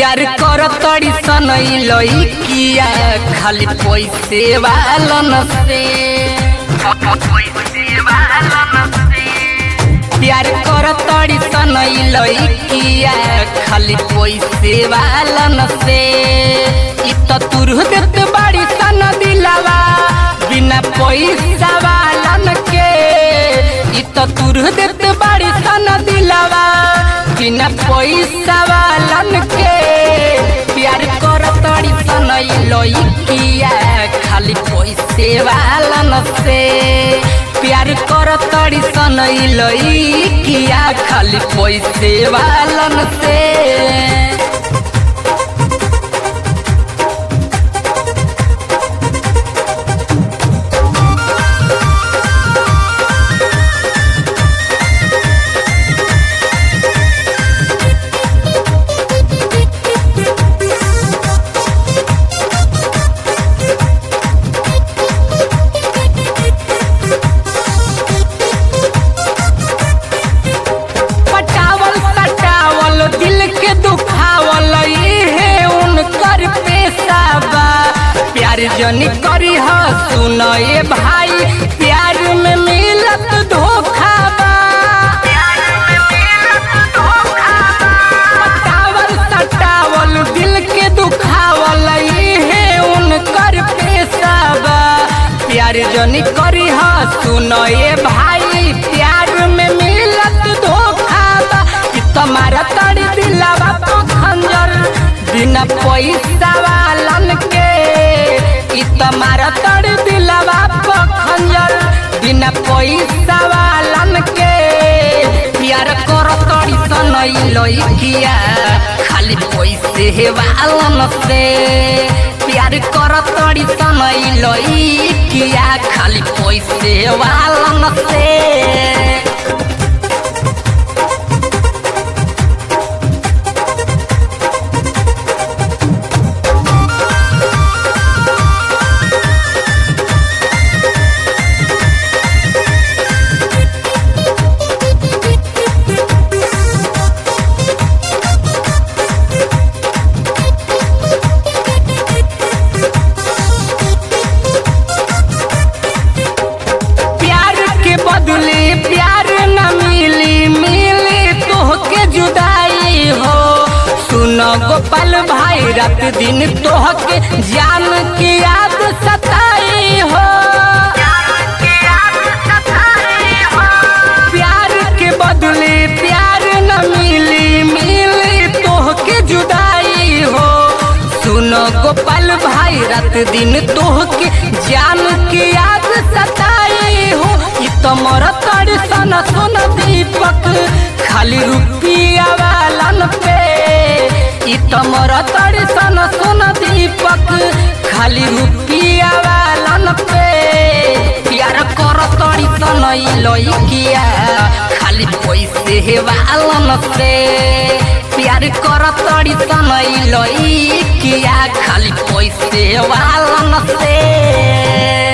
प्यार कर तड़ी सनई लइकिया खाली पैसे वालन से प्यार कर तड़ी सनई लइकिया खाली पैसे वालन से इ त तुरह देत बाड़ी सन दिलावा बिना पैसा वालन के इ त तुरह देत बाड़ी सन दिलावा बिना पैसा वालन के प्यार कर तड़ी सनई लइकिया खाली पैसे वालन से प्यार कर तड़ी सनई लइकिया खाली पैसे वालन से पटावल सटावल दिल के दुखावल इहे उनकर पेशा बा प्यार जनी करी ह सुन ए भाई प्यार में मिलत धोखा बा पटावल सटावल दिल के दुखावल इहे उनकर पेशा बा प्यार जनी करी ह सुन ए भाई प्यार में मिलत धोखा बा कि तुम्हारा तड़ी दिलावा तो खंजर बिना पैसा वालन के कि तुम्हारा तड़ी दिलावा तो खंजर बिना पैसा वालन के प्यार कर तड़ी सनई लइकिया खाली पैसे हे वालन से प्यार कर तड़ी सनई लइकिया खाली पैसे वालन से प्यार के बदले प्यार न मिली मिली तोहके जुदाई हो सुन गोपाल भाई रात दिन तोहके जान की याद सताई हो प्यार के बदले प्यार न मिली मिली तोहके जुदाई हो सुन गोपाल भाई रात दिन तोहके जान के याद सताई हो इ तमर तड़ सन सुन दीपक खाली रुपया वालन पे इ तमर तड़ सन सुन दीपक खाली रुपया वालन पे प्यार कर तड़ी सनई लइकिया खाली पैसे हे वालन से प्यार कर तड़ी सनई लइकिया खाली पैसे वालन से